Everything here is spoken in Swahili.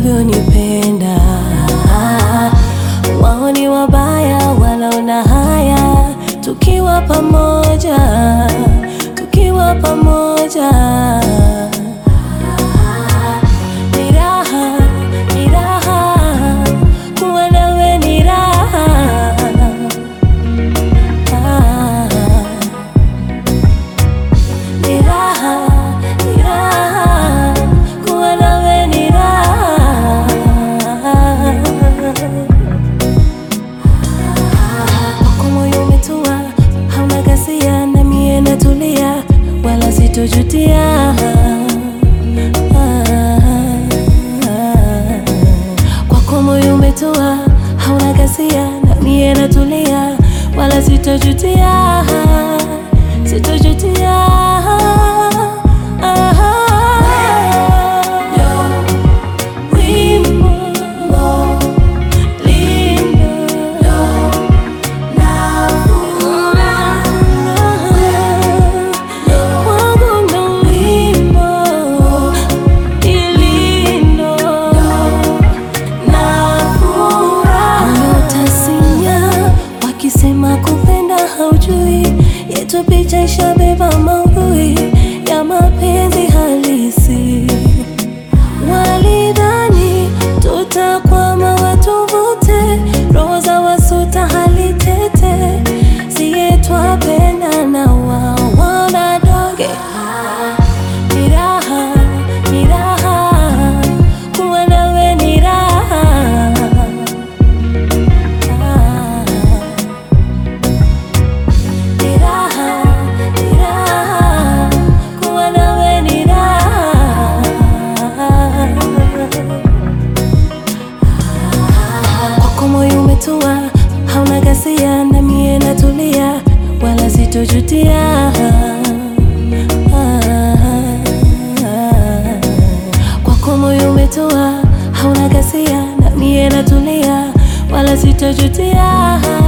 unavyonipenda. Wao ni wabaya, wanaona haya tukiwa pamoja, tukiwa pamoja. Ni raha, ni raha, kuwa nawe ni raha. Ni raha, ni raha, kuwa nawe ni raha. Kwako moyo umetua, hauna ghasia, na mie natulia, wala sitojutia. Kwako moyo umetua, hauna ghasia, na mie natulia, wala sitojutia, sitojutia. Wimbo lindo Wakisema kupenda haujui, yetu picha ishabeba maudhui ya mapenzi halisi. Walidhani tutakwama watuvute, roho za wasuta hali tete, siye twapenda na wao wana doge. Ni raha, ni raha, kuwa nawe ni raha. Ni raha, ni raha, kuwa nawe ni raha. Kwako moyo umetua, hauna ghasia, na mie natulia, wala sitojutia. Kwako moyo umetua, hauna ghasia, na mie natulia, wala sitojutia.